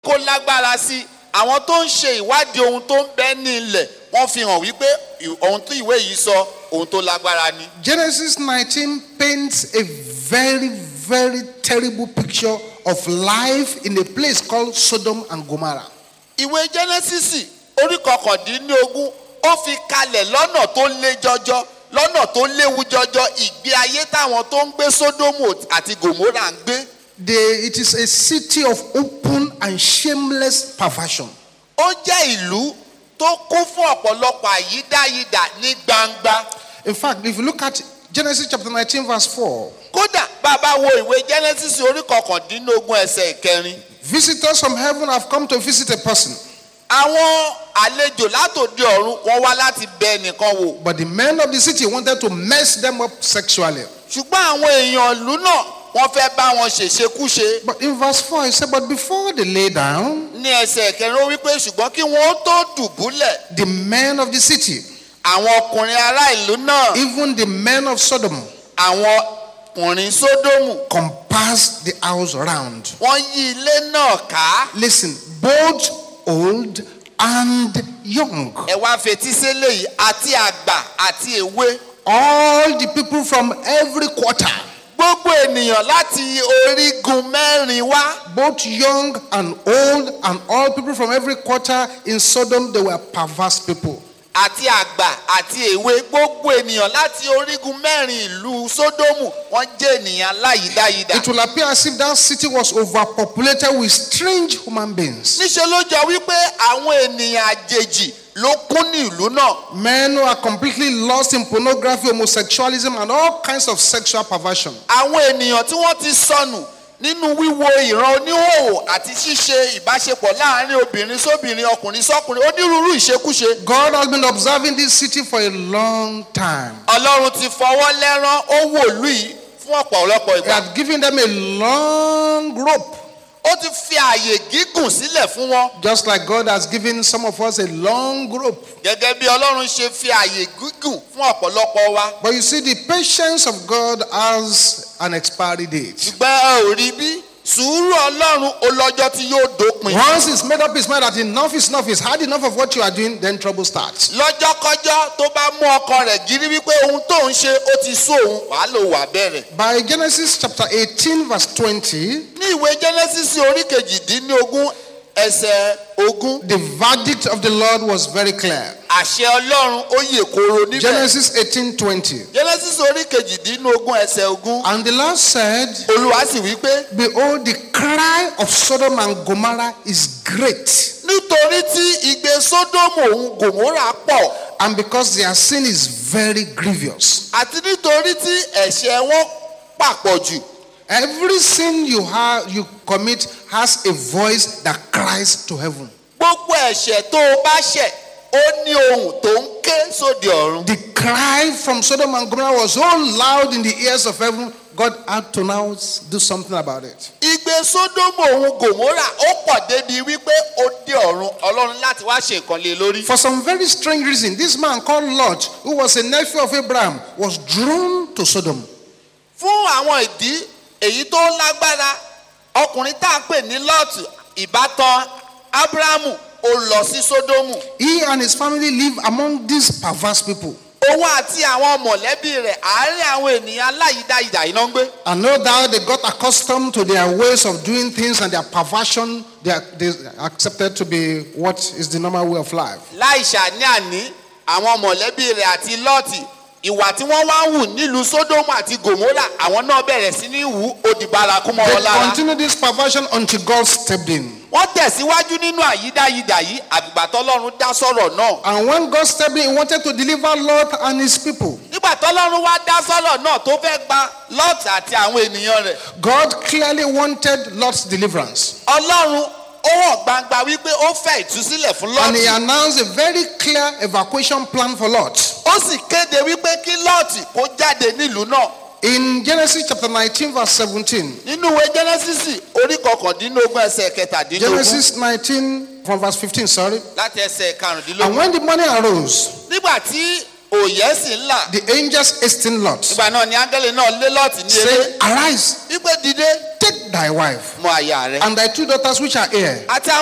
kó lágbára sí i àwọn tó ń ṣe ìwádìí ohun tó ń bẹ ní ilẹ̀ wọ́n fi hàn wípé ì- ohun tí ìwé yìí sọ ohun tó lágbára ni. Genesis 19 paints a very, very terrible picture of life in a place called Sodom and Gomorrah. ìwé jẹ́nẹ́sísì orí kọkàndínlógún ó fi kalẹ̀ lọ́nà tó lé jọjọ lọ́nà tó léwu jọjọ ìgbé ayé táwọn tó ń gbé sódómù àti gòmórà ń gbé. They, it is a city of open and shameless perversion. ó jẹ́ ìlú tó kún fún ọ̀pọ̀lọpọ̀ àyídáyidà ní gbangba. In fact, if you look at Genesis chapter 19, verse 4, kódà bàbá wo ìwé jẹ́nẹ́sísì orí kọkàndínlógún ẹsẹ̀ ìkẹrin visitors from heaven have come to visit a person, àwọn àlejò látòde ọ̀run wọ́n wá láti bẹ ẹnìkan wò but the men of the city wanted to mess them up sexually. ṣùgbọ́n àwọn èèyàn ìlú náà wọ́n fẹ́ bá wọn ṣèṣekúṣe But in verse 4, he said, But before they lay down, ní ẹsẹ̀ ìkẹrin ó wípé ṣùgbọ́n kí wọ́n tó dùbúlẹ̀ the men of the city, àwọn ọkùnrin ará ìlú náà even the men of Sodom, àwọn ọkùnrin sódómù compassed the house round. wọ́n yí ilé náà ká Listen, both old and young, ẹ wá fetí sílẹ̀ yìí àti àgbà àti èwe all the people from every quarter, gbogbo ènìyàn láti orígun mẹ́rin wá both young and old, and all people from every quarter in Sodom, they were perverse people. àti àgbà àti èwe gbogbo ènìyàn láti orígun mẹ́rin ìlú sódómù wọ́n jẹ́ ènìyàn láyìdáyidà. It will appear as if that city was overpopulated with strange human beings. níṣẹ́ ló jọ wípé àwọn ènìyàn àjèjì ló kún ní ìlú náà. Men who are completely lost in pornography, homosexualism, and all kinds of sexual perversion. àwọn ènìyàn tí wọ́n ti sọnù nínú wíwo ìran oníhòòhò àti ṣíṣe ìbáṣepọ̀ láàrin obìnrin sóbìnrin ọkùnrin sọ́kùnrin onírúurú ìṣekúṣe. God has been observing this city for a long time. ọlọ́run ti fọwọ́ lẹ́rán ó wò lú yìí fún ọ̀pọ̀lọpọ̀ He ìgbà. had given them a long rope, ó ti fi ààyè gígùn sílẹ̀ fún wọn. just like God has given some of us a long rope. gẹ́gẹ́ bí ọlọ́run ṣe fi ààyè gígùn fún ọ̀pọ̀lọpọ̀ wa. But you see, the patience of God has an expiry date. ṣùgbọ́n ẹ ò rí bí sùúrù ọlọ́run ó lọ́jọ́ tí yóò dópin. Once he's made up his mind that enough is enough, he's had enough of what you are doing, then trouble starts. lọ́jọ́kọ́jọ́ tó bá mú ọkọ rẹ̀ gírí wípé ohun tó ń ṣe ó ti sú òun wàá lò wà bẹ̀rẹ̀. By Genesis chapter 18, verse 20, ní ìwé genesis orí kejìdínlógún ẹsẹ̀ ogún the verdict of the Lord was very clear. àṣẹ ọlọ́run ó yè koro níbẹ̀. Genesis 18, 20. genesis orí kejìdínlógún ẹsẹ̀ ogún And the Lord said, olúwa sì wí pé Behold, the cry of Sodom and Gomorrah is great, nítorí tí igbe sódómù òun gòmórà pọ̀ and because their sin is very grievous. àti nítorí tí ẹ̀ṣẹ̀ wọn pàpọ̀ jù. Every sin you have you commit has a voice that cries to heaven. gbogbo ẹ̀ṣẹ̀ tó o bá ṣẹ̀ ó ní ohùn tó ń ké sóde ọ̀run. The cry from Sodom and Gomorrah was so loud in the ears of heaven, God had to now do something about it. igbe sódómù òun gòmórà ó pọ̀ débi wípé ó dé ọ̀run ọlọ́run láti wá ṣe nǹkan lé lórí. For some very strange reason, this man called Lot, who was a nephew of Abraham, was drawn to Sodom. fún àwọn ìdí èyí tó lágbára ọkùnrin tá a pè ní lọ́ọ̀tù ìbátan ábúráhámù ó lọ sí sódómù He and his family live among these perverse people. òun àti àwọn mọ̀lẹ́bí rẹ̀ àárín àwọn ènìyàn aláyídáyidà iná ń gbé. And no doubt they got accustomed to their ways of doing things and their perversion. They, are, they accepted to be what is the normal way of life. láì ṣàní àní àwọn mọ̀lẹ́bí rẹ̀ àti lọ́ọ̀tì ìwà tí wọ́n wá ń hù nílùú sódómù àti gòmórà àwọn náà bẹ̀rẹ̀ sí ní hù ó di bárakú mọ́ wọn They lára. continued this perversion until God stepped in. wọ́n tẹ̀síwájú nínú àyídáyidà yìí àgbà tọ́lọ́run dá sọ̀rọ̀ náà. And when God stepped in, He wanted to deliver Lot and his people. nígbà tọ́lọ́run wá dá sọ̀rọ̀ náà tó fẹ́ gba lọ́ọ̀tì àti àwọn ènìyàn rẹ̀. God clearly wanted Lot's deliverance. ọlọ́run ó hàn gbangba wípé ó fẹ́ ìtúsílẹ̀ fún And He lọ́ọ̀tì. announced a very clear evacuation plan for Lot. ó sì kéde wípé kí lọ́ọ̀tì kó jáde nílùú náà. In Genesis chapter 19, verse 17. nínú ìwé jẹ́nẹ́sísì orí kọkàndínlógún ẹsẹ̀ kẹtàdínlógún Genesis 19, from verse 15, sorry. láti ẹsẹ̀ And karùndínlógún. when the morning arose, nígbà tí òye sì ń là the angels hastened Lot, nígbà náà ni áńgẹ́lì náà lé lọ́ọ̀tì ní eré saying, Arise, wípé dìde take thy wife mọ àyà rẹ̀ and thy two daughters which are here, àti